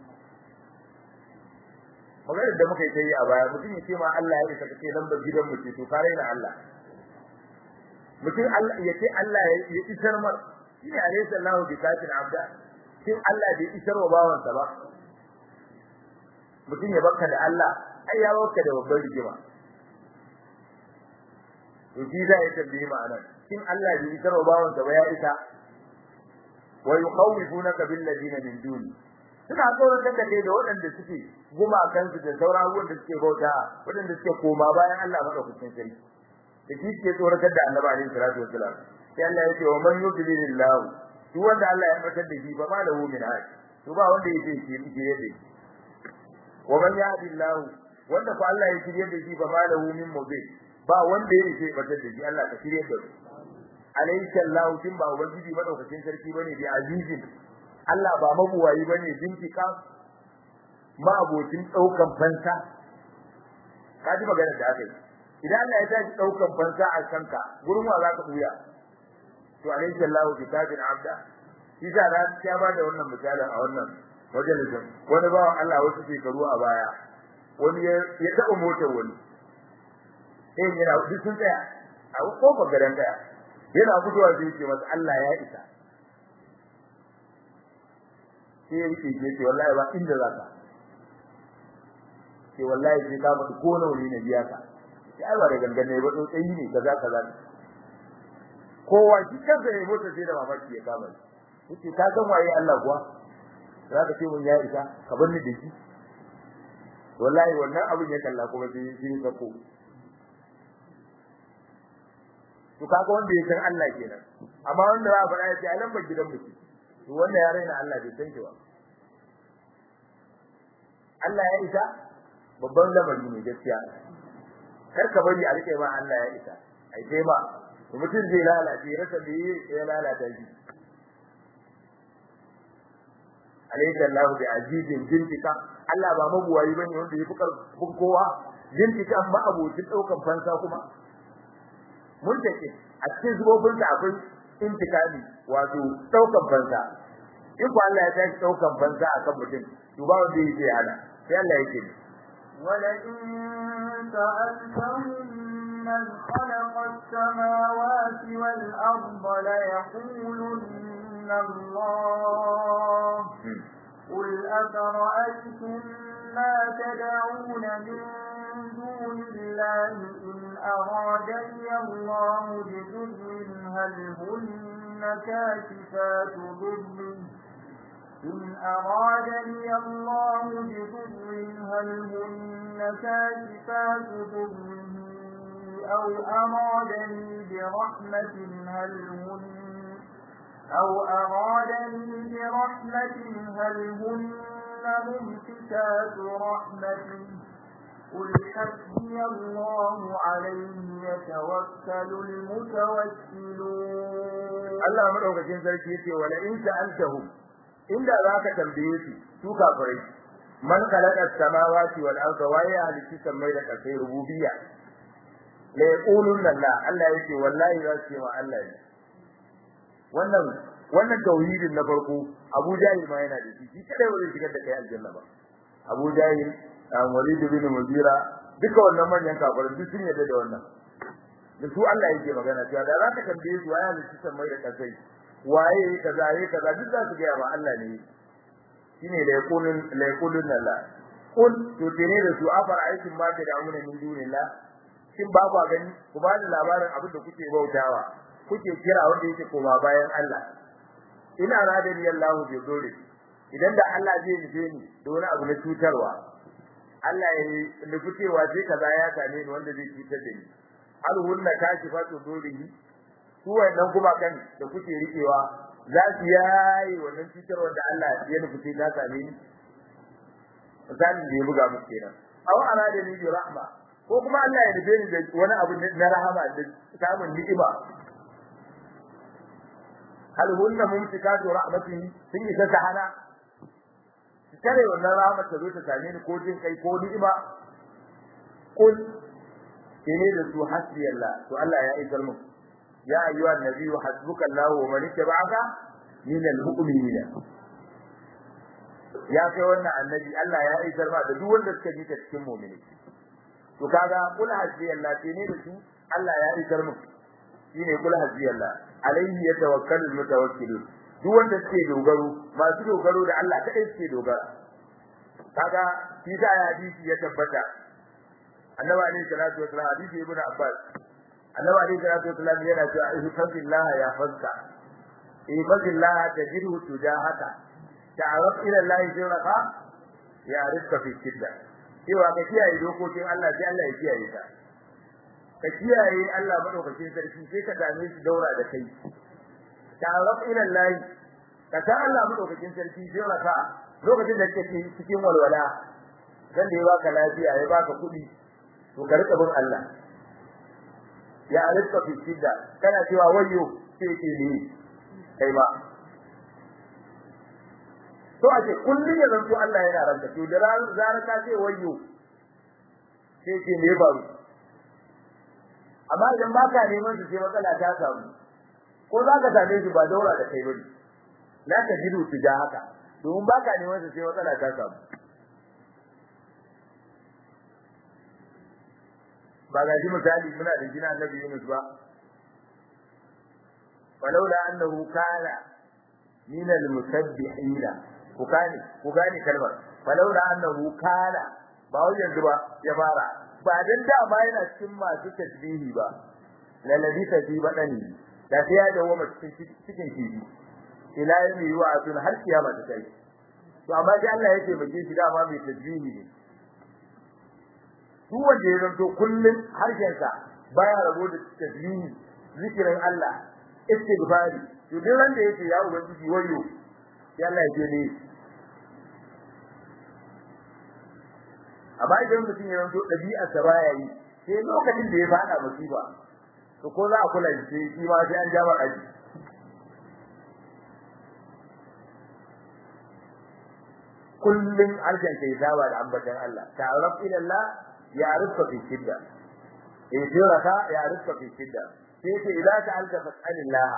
maganar da muka yi ta yi a baya mutum ya ce ma Allah ya isa kace lambar gidan mu ce to kare na Allah mutum Allah ya ce Allah ya isar mar shine alaysa Allah bi kafin abda shin Allah bai isarwa bawansa ba mutum ya baka da Allah ai ya baka da babbar rigima to shi za ya tambaye ma'anar shin Allah bai isar wa bawansa ba ya isa wa yukhawwifunaka bil ladina min duni suna tsoratar da kai da waɗanda suke gumakan su da sauran abubuwan da suke bauta waɗanda suke koma bayan Allah madaukakin sarki da shi suke tsoratar da Annabi alaihi salatu wasalam sai Allah ya ce wa man yudlilillahu duk wanda Allah ya fatar da shi ba ma lahu min hadi to ba wanda yake shi yake yadda wa man yahdillahu wanda ko Allah ya shirye da shi ba ma lahu min mubin ba wanda ya ce batar da shi Allah ka shirye da su alayka Allah kin ba ubangiji madaukakin sarki bane bi azizin Allah ba mabuwayi bane bintika ma abokin daukan fansa kaji magana da aka yi idan Allah ya tashi daukan fansa a kanka gurin wa zaka buya to alayka Allah bi kadin abda shi da na ya ba da wannan misalin a wannan majalisin wani bawan Allah wasu shekaru a baya wani ya taɓa motar wani sai yana duk sun tsaya a kofar garin daya yana fitowa sai ce masa Allah ya isa sai yake ce ce wallahi ba inda za ka ce wallahi sai ka mutu ko nawa ne biya ka sai ai ba da gangane ba to tsayi ne kaza kaza kowa shi kansa ne mota sai da mamaki ya kama shi yace ka san waye Allah kuwa za ka ce mun ya isa ka bar ni da shi wallahi wannan abin ya kalla kuma sai shi ka ko to kaga wanda ya san Allah kenan amma wanda za a faɗa ya ce a lambar gidan mutum to wanda ya raina Allah bai san shi ba Allah ya isa babban lamari ne gaskiya kar ka bari a rike ma Allah ya isa ai sai ba mutum zai lalace rasa da yi ya lalata shi alaysa Allah bi azizin jintika Allah ba mabuwayi bane wanda ya fi karfin kowa jintika amma abokin daukan fansa kuma mun take a cikin zubobin da akwai intikami wato daukan fansa in ko Allah ya tashi daukan fansa akan mutum to ba wanda yake hana sai Allah yake ولئن سألتهم من خلق السماوات والأرض ليقولن الله قل أفرأيتم ما تدعون من دون الله إن أرادني الله بضر هل هن كاشفات ضره إن أرادني الله بضر هل هن كاشفات ضره أو أرادني برحمة هل هن أو أرادني برحمة هل هن ممسكات رحمته قل حسبي الله عليه يتوكل المتوكلون Allah madaukakin sarki yace wala in sa'altahum inda zaka tambaye su su kafirai man khalaqa as-samawati wal arda wa ya halitta samai da kasai rububiyya la yaqulun Allah Allah yake wallahi za su ce wa Allah ne wannan wannan tauhidin na farko Abu Jahil ma yana da shi shi kadai ba zai shigar da kai aljanna ba Abu Jahil Walid bin Mughira duka wannan manyan kafirai duk sun yarda da wannan da su Allah yake magana cewa da za ka tambaye su waya ne cikin mai da kasai waye kaza yayi kaza duk za su ga ba Allah ne shine da yakulun la yakulun la kun to tene da su afar aikin ma da amuna min dunillah shin ba ku gani ku ba da labarin abin da kuke bautawa kuke kira wanda yake koma bayan Allah ina radani Allah bi zuri idan da Allah zai nufe ni da wani abu na cutarwa Allah ya nufi cewa sai kaza ya same ni wanda zai cutar da ni hal hunna kashifatu durihi su wannan kuma kan da kuke rikewa za su yayi wannan cutarwar da Allah ya nufi sai ta same ni misalin da ya buga muku kenan aw aradani bi rahma ko kuma Allah ya nufe ni da wani abu na rahama da samun ni'ima hal hunna mumsikatu rahmatihi sun yi ta hana kare wannan rahama ta zo ta same ni ko jin kai ko ni'ima kul kene da su hasbi Allah to Allah ya isar mu ya ayyuha nabiyyu hasbuka Allah wa man ittaba'aka min al-mu'minin ya kai wannan annabi Allah ya isar ma da duk wanda suka bi ta cikin mu'mini to kaga kul hasbi Allah kene da su Allah ya isar mu shine kul hasbi Allah alayhi yatawakkalu al-mutawakkilun duk wanda suke dogaro masu dogaro da Allah kadai suke dogara kaga shi da hadisi ya tabbata annabi alayhi salatu wasallam hadisi ibnu abbas annabi alayhi salatu wasallam yana cewa ihfazillah ya fazka ihfazillah tajidhu tujahaka ta'aruf ila Allah sirraka ya rizqa fi shidda cewa ka kiyaye dokokin Allah sai Allah ya kiyaye ka ka kiyaye Allah madaukakin sarki sai ka dame shi daura da kai ta'aruf ila Allah ka ta Allah madaukakin sarki sirraka lokacin da kake cikin walwala dan da ya baka lafiya ya baka kuɗi to ka rika bin Allah ya alika fi shidda kana cewa wayyo sai ke ni kai ba to ake kullun ya zanto Allah yana ranka to da zarar ka ce wayyo sai ke ne ba amma idan baka neman su sai matsala ta samu ko za ka same shi ba daura da kai bane la ka jidu tuja haka domin baka neman su sai matsala ta samu ba ga shi misali muna da jina annabi Yunus ba walaula annahu kana min al-musabbihin ku gane ku gane kalmar walaula annahu kana ba wai yanzu ba ya fara ba dan da ma yana cikin masu tasbihi ba lalabi tafi badani da sai ya dawo ma cikin cikin kibi ila yami wa atun har kiyama ta kai to amma sai Allah ya taimake shi dama mai tasbihi ne duk wanda ya zanto kullun harshensa baya rabo da tasbihi zikirin Allah istighfari to duk wanda yake ya ubangiji wayo sai Allah ya ce ne amma idan mutum ya zanto dabi'a sa baya yi sai lokacin da ya fada musiba to ko za a kula da shi shi ma sai an jama aji kullun harshen kai saba da ambatan Allah ta'arraf ila Allah يعرفك في الشدة يجرك يعرفك في الشدة كيف إذا سألت فاسأل الله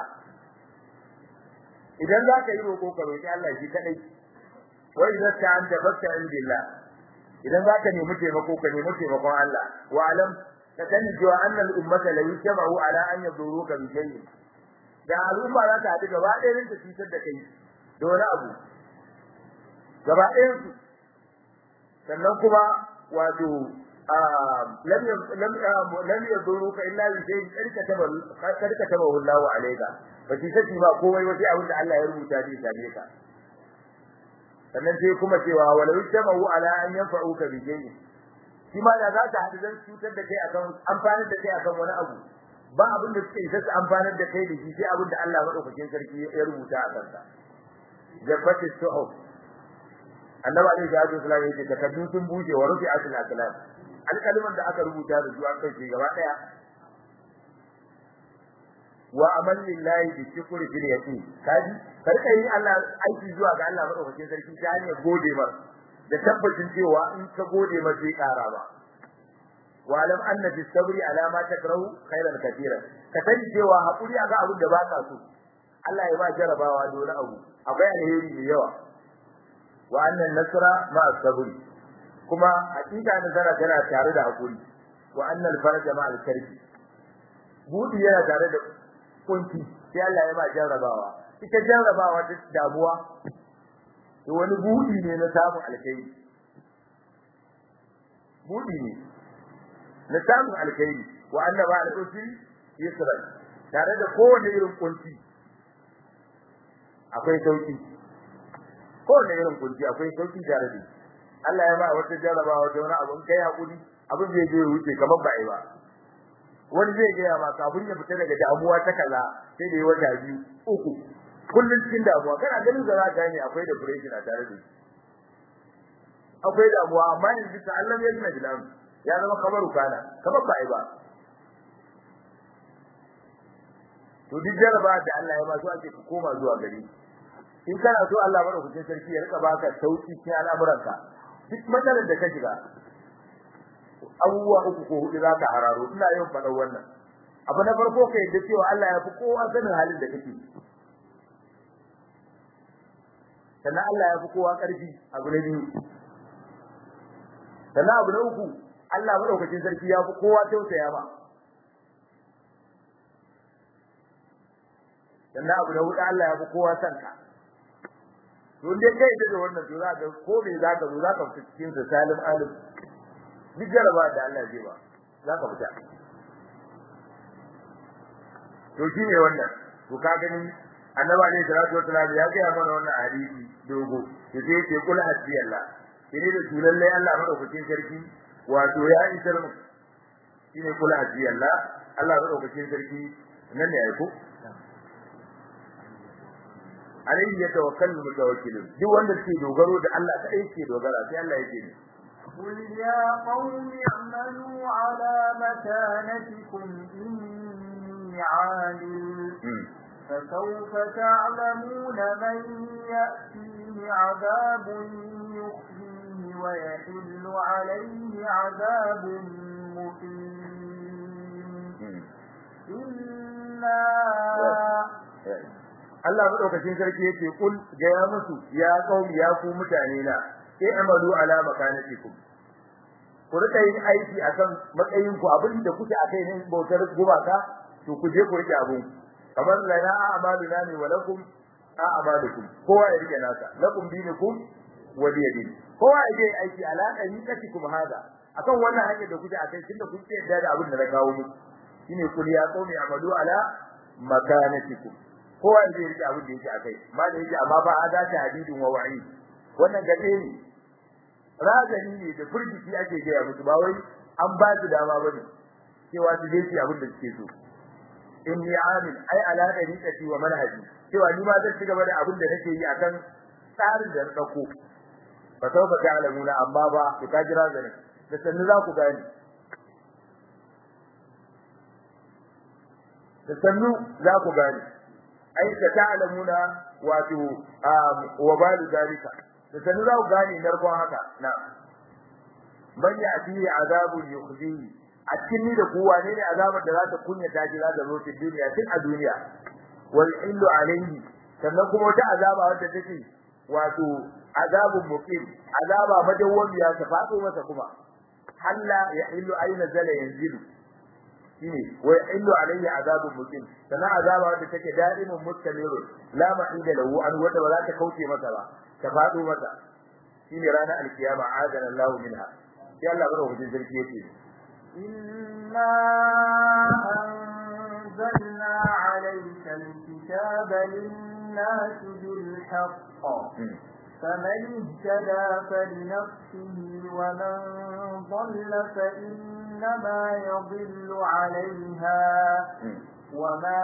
إذا ذاك يروقو كروي الله شي كدai وإذا استعنت فاستعن بالله إذا ذاك نمي تيمكو كنمي تيمكو الله واعلم فكان جوا أن الأمة لا يجمعوا على أن يضروك بشيء da al'umma za ta haɗu gaba ɗaya ta cutar da kai da wani abu gaba ɗayan su sannan kuma wato لم لم لم يضروك الا بشيء قد كتبه قد كتبه الله عليك bace sai ba komai wace abin da Allah ya rubuta zai same ka sannan sai kuma cewa wala yajma'u ala an yanfa'uka bi shay'in shi ma da za ta hadu dan cutar da kai akan amfanar da kai akan wani abu ba abin da suke isa su amfanar da kai da shi sai abin da Allah madaukakin sarki ya rubuta a kansa jabbati su'ub annabi alaihi salatu wasallam yake takaddu sun bushe wa rufi'atul aqlam alƙaliman da aka rubuta da su an kai gaba daya wa amal lillahi bi shukri fil yaqin kaji karka yi Allah aiki zuwa ga Allah madaukakin sarki ta hanyar gode mar da tabbacin cewa in ka gode mar sai ƙara ba wa alam anna fi sabri ala ma takrahu khairan katira ka sani cewa hakuri ga abin da baka so Allah ya ba jarabawa da wani abu akwai alheri mai yawa wa annan nasra ma sabri kuma hakika nasara tana tare da hakuri wa annal faraja ma al-karbi budi yana tare da kunci sai Allah ya ba jarabawa ita jarabawa ta damuwa to wani budi ne na samun alkhairi budi ne na samun alkhairi wa annaba al-usri yusra tare da kowane irin kunci akwai sauki kowane irin kunci akwai sauki tare da Allah ya ba wata jarabawa da wani abu kai hakuri abin zai je wuce kamar ba ai ba wani zai ga ma kafin ya fita daga damuwa ta kaza sai da wata biyu uku kullun cikin damuwa kana ganin da za ka gane akwai depression a tare da shi akwai damuwa amma yanzu ta Allah ya yi bilan ya zama kamar kana kamar ba ai ba to duk jaraba da Allah ya ba su ake ku koma zuwa gari in kana so Allah madaukakin sarki ya rika baka sauki cikin al'amuranka duk matsalar da ka shiga abubuwa uku ko hudu zaka hararo ina yin faɗan wannan abu na farko kai da cewa Allah ya fi kowa sanin halin da kake sannan Allah ya fi kowa ƙarfi abu na biyu sannan abu na uku Allah madaukakin sarki ya fi kowa tausaya ma sannan abu na hudu Allah ya fi kowa son ka don dai kai da wannan to za ka ko me za ka zo za ka fita cikin sa salim alim duk jaraba da Allah zai ba za ka fita to shi ne wannan to ka gani annabi alaihi salatu wasallam ya ga mana wannan hadisi dogo to sai yake kul hasbi Allah kire da su lalle Allah madaukakin sarki wato ya isar mu shine kul hasbi Allah Allah madaukakin sarki nan ne ai ko alaihi yatawakkalu mutawakkilun duk wanda ke dogaro da Allah ta yake dogara sai Allah yake ne قل يا قوم اعملوا على مكانتكم إني عامل فسوف تعلمون من يأتيه عذاب يخزيه ويحل عليه عذاب مقيم إنا Allah madaukakin sarki yake kul ga ya musu ya qaumi ya ku mutane na sai amalu ala makanatikum ku rika yin aiki akan matsayin ku abin da kuke akai ne bautar gubaka to ku je ku rike abun kamar lana a'maluna ne wa lakum a'malukum kowa ya rike nasa lakum dinukum wa diyadin kowa ya je aiki ala tariqatikum hada akan wannan hanyar da kuke akai tunda kun ce da abin da na kawo muku shine kul ya qaumi amalu ala makanatikum kowa zai rike abin da yake akai ma da yake amma ba ada ta hadidin wa wa'i wannan gade ne razani ne da furgiti ake gaya musu ba wai an ba su dama bane cewa su je su abin da suke so inni amin ai ala dariqati wa manhaji cewa ni ma zan ci gaba da abin da nake yi akan tsarin da na dauko fa sawfa ta'lamuna amma ba ku ka jira zane da sannu za ku gani da sannu za ku gani ai ka ta'lamuna wato wa balu dalika da sanin za ku gane narkon haka na man ya ati azabun yukhzihi a cikin ni da kowa ne ne azabar da za ta kunya ta ji za ta zo ta duniya tun a duniya wal illu alayhi sannan kuma wata azaba wadda take wato azabun muqim azaba madawwamiya ta fado masa kuma halla ya illu aina zala yanzilu shine wa illu alayhi azabun muqim sana azaba wanda take daimun mustamirun la ma'ida lahu an wanda ba za ta kauce masa ba ta fado masa shine ranar alkiyama adana Allah minha sai Allah bada hujjar sarki yake inna anzalna alayka alkitaba lin-nasi bil-haqq فمن اهتدى فلنفسه ومن ضل فإنما يضل عليها وما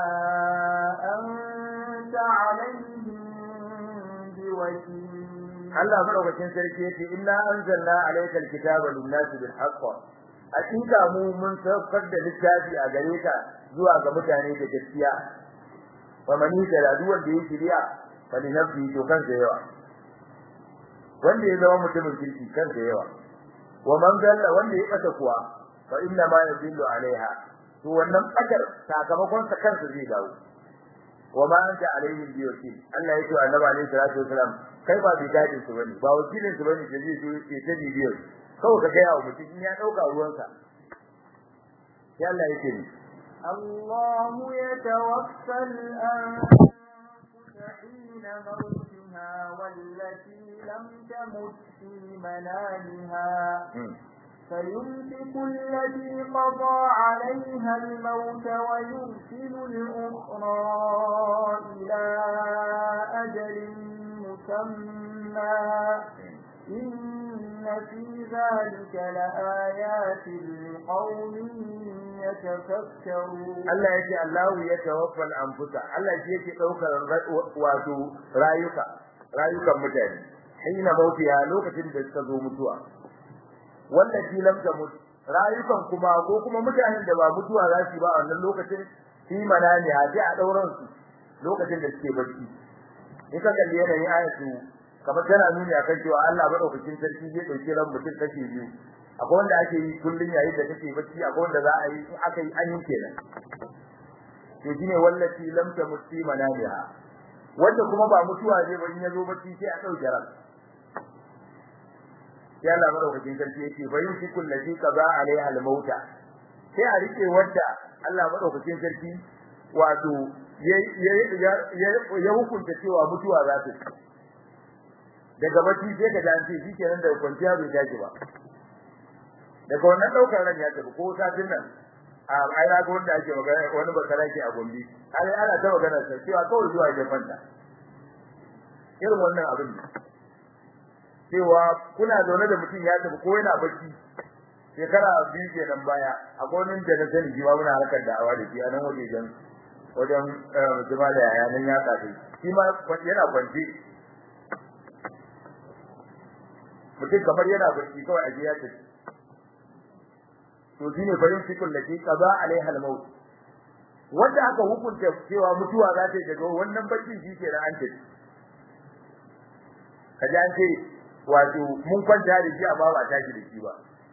أنت عليهم بوكيل Allah madaukakin sarki yace inna anzalna alayka alkitaba lin-nasi bil haqq hakika mu mun saukar da littafi a gare ka zuwa ga mutane da gaskiya wa man yada duwan da yake riya fa li nafsi to kansa yawa wanda ya zama mutumin kirki kansa yawa wa man dalla wanda ya kasa kuwa fa inna ma yadillu alaiha to wannan kadar sakamakon sa kansa zai dawo wa ma anta alaihim bi wakil Allah ya ce wa annabi alaihi salatu wasalam kai ba bidadin su bane ba wakilin su bane da zai zo ya ta bibiyar kawai ka gaya wa mutum in ya dauka ruwansa ya Allah yake ni الله يتوفى الأنفس حين موتها والتي لم تمت في منامها فيمسك التي قضى عليها الموت ويرسل الأخرى إلى أجل مسمى إن في ذلك لآيات لقوم يتفكرون Allah yake Allahu ya tawaffal anfusa Allah shi yake daukar wato rayuka rayukan mutane hina mautiya lokacin da suka zo mutuwa wanda shi lam tamut rayukan kuma ko kuma mutanen da ba mutuwa za su ba a wannan lokacin shi manani haji a dauran su lokacin da suke bacci in ka kalli yanayin ayatu kamar tana nuni akan cewa Allah madaukakin sarki zai dauki ran mutum kashi biyu akwai wanda ake yi kullun yayin da kake bacci akwai wanda za a yi in aka yi an yi kenan to shine wallati lam tamut fi manamiha wanda kuma ba mutuwa zai ba in yazo bacci sai a dauke ran sai Allah madaukakin sarki yake bayin shi kullati kaza alaiha al-mauta sai a rike wanda Allah madaukakin sarki wato ya hukunta cewa mutuwa za ta daga bacci sai ka dace shi kenan da kwanciya bai tashi ba daga wannan daukar ran ya tafi ko satin nan a ai na ga wanda ake magana wani bakara ke a gombe ai ana ta magana sai cewa kawai zuwa ya fanta irin wannan abin ne cewa kuna zaune da mutum ya tafi ko yana bacci shekara biyu kenan baya akwai wani da na sani shi ma muna harkar da'awa da shi a nan wajejen wajen jama'a da yaya nan ya kafe shi ma yana kwanci mutum kamar yana bacci kawai a ya tafi to shine farin cikin da ke kaza alaiha al-maut wanda aka hukunta cewa mutuwa za ta daga wannan bacci shi ke da an tafi kaje an ce wato mun kwanta da shi amma ba tashi da shi ba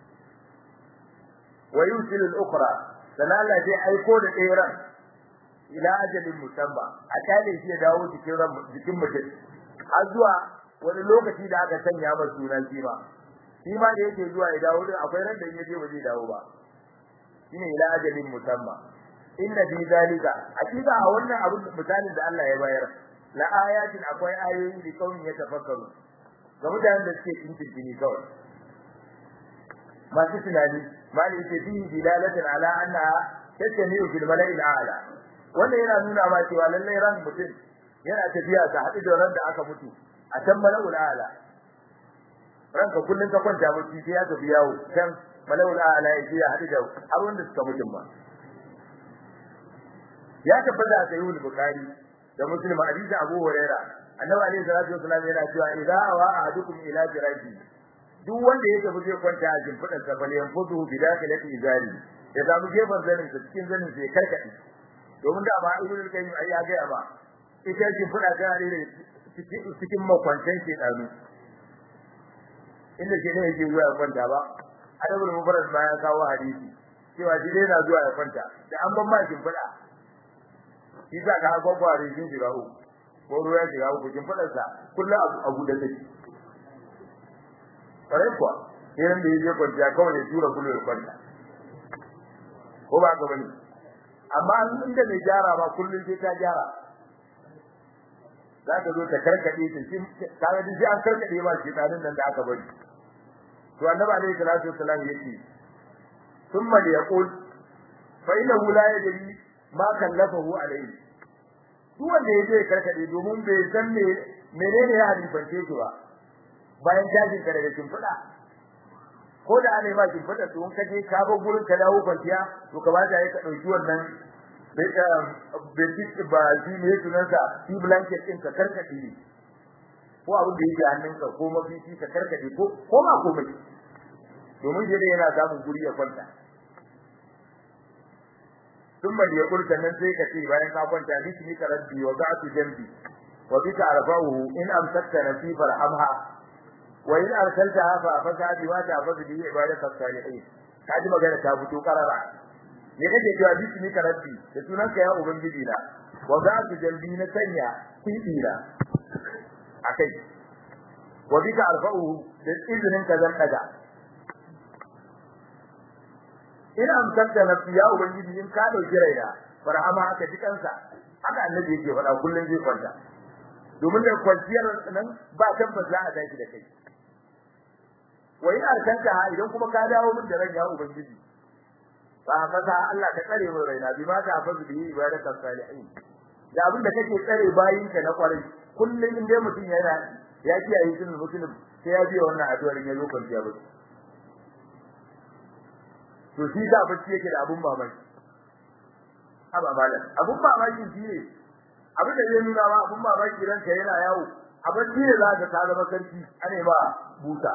wa yusilu al-ukhra sanan Allah zai aiko da ɗaya ran ila ajalin musamma a tare shi ya dawo cikin ran jikin mutum har zuwa wani lokaci da aka sanya masa sunan shi ba shi ma da yake zuwa ya dawo din akwai ran da in yaje ba zai dawo ba shine ila ajalin musamma inna fi zalika hakika a wannan abin misalin da Allah ya bayar la ayatin akwai ayoyi da kaunin ya tafakkaru ga mutanen da suke cikin kawai masu tunani mali yake fi dilalatan ala anna tatamiu fil mala'il a'la wannan yana nuna ma cewa lallai ran mutum yana tafiya ta haɗu da ran da aka mutu a can mala'ul a'la ranka kullun ka kwanta bacci sai ya tafi yawo can mala'ul a'la ya je ya haɗu da abin da suka mutum ba ya tabbata a sahihul bukhari da muslim hadisi abu huraira annabi alaihi salatu wasallam yana cewa idza awa ahadukum ila firashi duk wanda ya tafi zai kwanta a jimfidan sa bale yan fudu bi dakhilati izari ya samu gefen zanin sa cikin zanin sai karkade domin da ba ibnu kayyim ai ya ga ba ita jimfida tana da cikin makwantan shedanu inda ke ne yake zuwa ya kwanta ba adabul mubarak ma ya kawo hadisi cewa shi dai na zuwa ya kwanta da an ban ma jimfida shi za ka hago gware shi shiga uku ko ruwa ya shiga uku jimfidar sa kullum abu abu da take kare kuwa irin da yake kwanciya kawai ya tura kullu ya kwanta ko ba ka bane amma inda mai gyara ba kullum sai ta gyara za ka zo ta karkade ta shi kaga duk an karkade ba shi tsarin nan da aka bari to annabi alaihi salatu wassalam yake thumma yaqul fa innahu la yadri ma kallafahu alaihi duk wanda yaje karkade domin bai san me menene ya hadifance shi ba bayan jajin ka daga shimfiɗa ko da ana yi ma shimfiɗa to in ka je ka bar gurin ka dawo kwanciya to ka bata yi ka ɗauki wannan bedsheet ba shi ne sunansa shi blanket ɗin ka karkade ne ko abin da yake hannunka ko mafici ka karkade ko ko ma komai domin shi yana samun guri ya kwanta ثم ليقول كنن sai ka ce bayan ka kwanta bismi ka rabbi wa za'tu jambi wa bika arfa'uhu in amsakta nasifar amha wa in arsaltaha fa fasadi wa ta fadu bi ibadati salihin kaji magana ta fito karara ne kake cewa bismi ka rabbi da sunan ka ya ubangiji na wa za su jambi na sanya kibira akai wa bika alfa'u da izinin ka zan daga ina amsanta nafsi ya ubangiji in ka dauki raina farhama aka ji kansa haka annabi yake faɗa kullun zai kwanta domin da kwanciyar nan ba tabbas za a tashi da kai wa in arkanta ha idan kuma ka dawo min da ran ya ubangiji fa fasa Allah ka tsare min raina bi ma ta fazu bi ibadaka salihin da abin da kake tsare bayin ka na kwarai kullun in dai mutum yana ya kiyaye sunan muslim sai ya biya wannan addu'ar ya zo kwanciya ba to shi da bacci yake da abun mamaki aba malam abun mamaki shi ne abin da zai nuna ma abun mamaki ranka yana yawo a bacci ne za ka ta zama sarki ane ba buta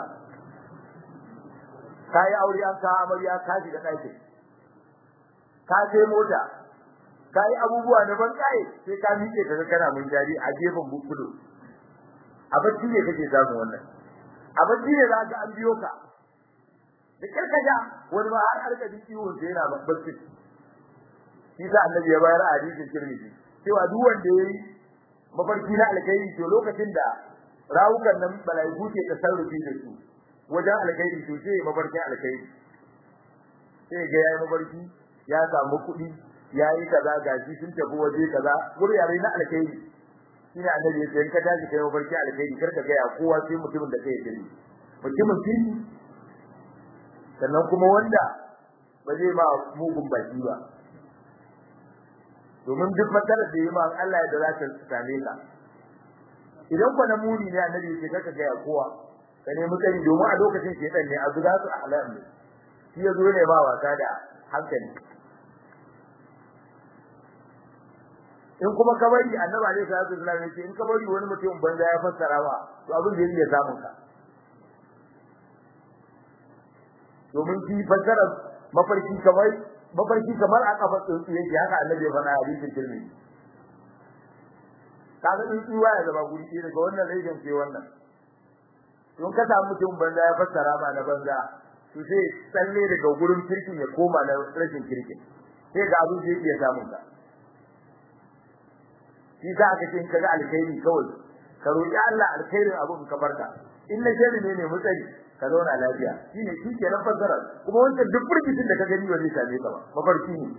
kai aure an ka amarya ka shiga ɗakin ka je mota kai abubuwa na ban kai sai ka miƙe ka kana mun jari a gefen bukudu a bacci ne kake samu wannan a bacci ne za ka an biyo ka da karkaja wani ma har harka din ciwon sai yana bacci shi sa annabi ya bayar a hadisin tirmidhi cewa duk wanda yayi mafarki na alkhairi to lokacin da rawukan nan malaiku ke tasarrufi da su wajen alkhairi to sai mafarkin alkhairi sai ga yayi mafarki ya samu kuɗi yayi kaza gashi sun tafi waje kaza wurare na alkhairi shine annabi ya ce in ka tashi kai mafarki alkhairi kar ka ga ya kowa sai mutumin da kai gani mutumin kirki sannan kuma wanda ba zai ma mugun baki ba domin duk matsalar da yi ma Allah da za ta same ka idan kwa muni ne annabi ce kaka ga kowa ka nemi sani domin a lokacin shedan ne a zuga su ahlam ne shi yazo ne ba wasa da hankali in kuma ka bari annabi alaihi salatu wasallam yace in ka bari wani mutum banza ya fassara ba to abin da yake samun ka domin shi fassara mafarki kamar mafarki kamar a kafa tsuntsu yake haka annabi ya faɗa a hadisin tirmidhi kaga tsuntsu ya zama guri ɗaya daga wannan rayuwar sai wannan don ka samu mutum banza ya fassara ma na banza to sai tsalle daga gurin kirkin ya koma na rashin kirkin sai ga abin da yake samun ka shi za ka ce kaga alkhairi kawai ka roki Allah alkhairin abun ka barka in na shari ne ne mutsari ka zauna lafiya shine shi ke nan fassara kuma wancan duk furgitin da ka gani ba zai same ka ba mafarki ne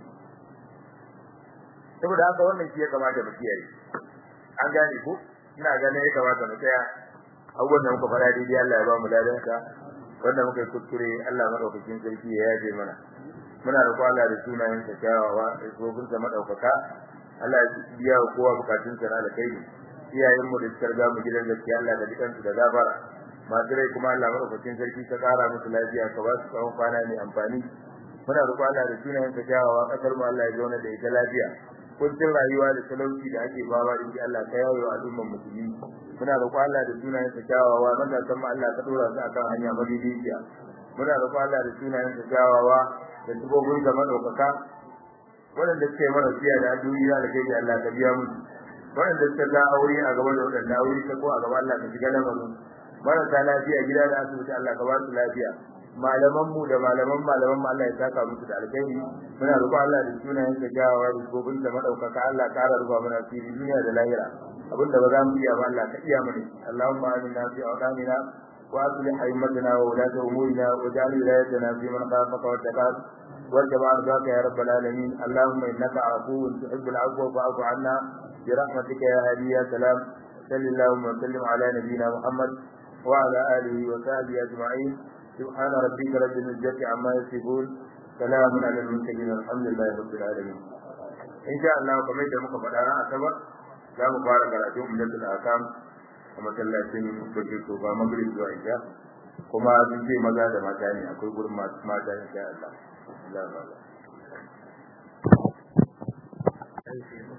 saboda haka wannan shi ya kamata mu kiyaye an gane ko ina ganin ya kamata mu tsaya abubuwan da muka fara daidai Allah ya ba mu ladan ka wanda muka yi kuskure Allah madaukakin sarki ya yaje mana muna da Allah da sunayen sa kyawawa da tsofin sa madaukaka Allah ya biya wa kowa bukatun sa na alkhairi iyayen mu da suka riga mu gidan gaskiya Allah da dukan su da gafara masu rai kuma Allah madaukakin sarki ka kara musu lafiya ka ba su tsawon kwana mai amfani muna roƙon Allah da sunayen ka kyawawa kasar mu Allah ya zauna da ita lafiya kuncin rayuwa da talauci da ake bawa da Allah ka yawo al'umman musulmi muna roƙon Allah da sunayen ka kyawawa matasan mu Allah ka dora su akan hanya madaidaiciya muna roƙon Allah da sunayen ka kyawawa da tubobin da madaukaka waɗanda suke mana siya da duniya da kai Allah ka biya musu waɗanda suka ga aure a gaba da waɗanda aure ta ko a gaba Allah ka shiga lamarin marasa lafiya gida da asibiti Allah ka ba su lafiya malaman mu da malaman malaman mu Allah ya saka musu da alkhairi muna roƙon Allah da sunayen sa jawawa da gobin da madaukaka Allah ka ƙara ruba mana fili duniya da lahira abinda ba za mu iya ba Allah ka iya mana Allahumma aminna fi awqanina wa aslih haymatana wa ulata umurina wa ja'al wilayatana fi man khafaka wa taqat واتبع رضاك يا رب العالمين اللهم انك عفو تحب العفو فاعف عنا برحمتك يا هادي يا سلام صل اللهم وسلم على نبينا محمد وعلى اله وصحبه اجمعين سبحان ربك رب العزه عما يصفون سلام على المرسلين الحمد لله رب العالمين ان شاء الله kamar da muka faɗa ran asabar za mu fara karatun umdatul akam a masallacin kudu to ba magrib zuwa isha kuma sun ce maza da mata ne akwai gurin mata insha Allah Allah Allah